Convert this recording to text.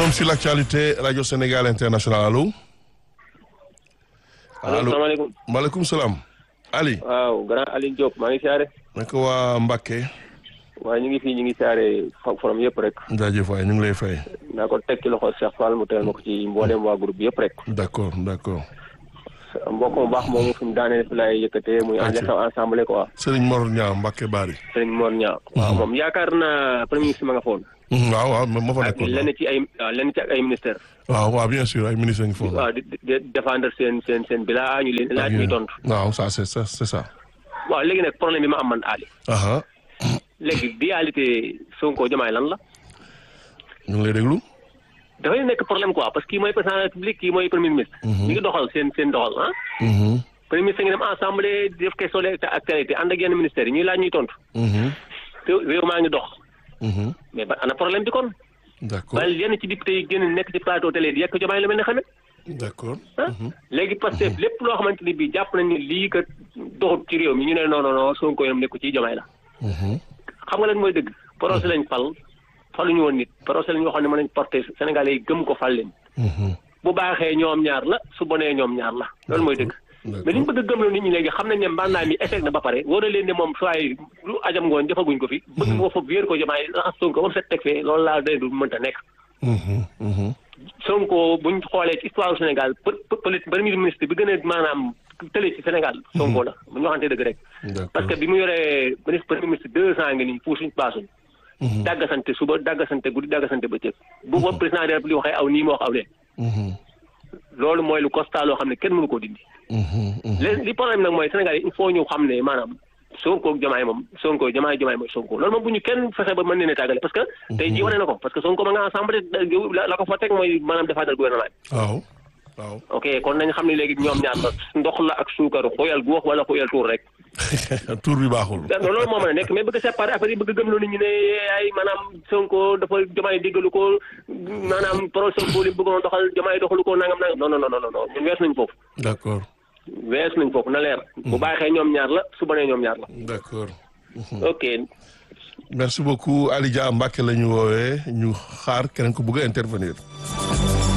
Forum sur l'actualité Radio Sénégal International allo. allo salaamaaleykum. maaleykum salaam. Ali. waaw grand Aliou Diop maa ngi siyaare. naka waa Mbacké. waaye ñu ngi fii ñu ngi siyaare forum yëpp rek. jaajëf waay ñu ngi lay fay. naa ko teg ci loxo Cheikh Fall mu teel ma ko ci mboolem waa groupe bi yëpp rek. d'accord d'accord. mbokk mu baax moomu fi mu daaneel fi laay yëkkatee muy en ensemble quoi. Serigne Mor Niang Mbacké Bari. Serigne Mor Niang. waaw moom yaakaar naa premier ministre ma nga foon. waaw waaw ma fa ak nekkoon. lenn ci ay waaw lenn ci ak ay ministère waaw waaw bien sûr ay ministres ngi foofu. waaw di di défendre seen seen seen bilaa ñu leen laaj ñuy tontu. waaw ça c'est ça c'est ça. waaw léegi nag problème bi ma am man Ali. aha léegi dualité Sonko Diomaye lan la. ñu ngi lay déglu. dafay nekk problème quoi parce que kii mooy président de la république kii mooy premier ministre. ñu ngi doxal seen seen doxal ah. Mhm, premier ministre ngi dem assemblée di def question d'actualité ànd ak yenn ministères yi ñuy laaj ñuy tontu. mhm, te réew maa ngi dox. mhm. mais ba ana problème bi kon. d'accord wala yenn ci député yi génn nekk ci plateau télé di yekk Diomaye lu mel ne xamee. d'accord. ah léegi parce que lépp loo xamante ni bii jàpp nañ ni lii kat doxut ci réew mi ñu ne non non non Sonko yam nekku ci Diomaye la. Mhm, xam nga lan mooy dëgg. procès lañ fal faluñu woon nit procès lañ waxoon ne mën nañ porter Sénégalais yi gëm ko fal leen. mhm. bu baaxee ñoom ñaar la su bonee ñoom ñaar la loolu mooy dëgg. mais li ñu bëgg a gëmloo nit ñi léegi xam nañ ne mbànnaay mi échec na ba pare wóor na leen ne moom soit lu ajam ngoon defaguñ ko fi. bëgg nga foofu wéer ko Diomaye raxas Sonko ba mu set teg fee loolu laa day du mënta nekk. Mhm, mhm. Sonko buñ xoolee ci histoire du Sénégal për për premier ministre bi gën a maanaam tële ci Sénégal. Sonko la bu ñu waxantee dëgg rek. d'accord parce que bi mu yoree ministre premier ministre deux ans ngi nii puusuñ paasuñ. Mhm, dàggasante suba dàggasante guddi dàggasante bëccëg. bu ko président de la République waxee aw nii moo wax aw lee. mhm, loolu mooy lu constat loo xam ne kenn mënu koo dindi. mhm, mhm. léegi li problème nag mooy Sénégal yi il faut ñu xam ne maanaam Sonko ak Diomaye moom Sonko Diomaye Diomaye mooy Sonko loolu moom bu ñu kenn fexe ba mën leen a tàggale parce que. tey jii wane na ko parce que Sonko ma nga ensemble la la ko fa teg mooy maanaam défendre gouvernement bi. waaw waaw. ok kon nañ xam ne léegi ñoom ñaar la ndox la ak suukar xóoyal gu wax wala xóoyal tuur rek. tur bi baaxul. loolu moo mën a nekk mais bëgg a séparer affaire yi bëgg a gëmloo nit ñi ne ay maanaam Sonko dafa Diomaye déggalu ko maanaam pro Sonko li mu bëggoon doxal Diomaye doxalu ko nangam nangam non non non non non ñun wees nañ foofu. d'accord wees nañ foofu na leer. bu baaxee ñoom ñaar la su bonee ñoom ñaar la. d'accord. ok merci beaucoup Ali Dia Mbacké la ñu woowee ñu xaar keneen ku bëgg a intervenir.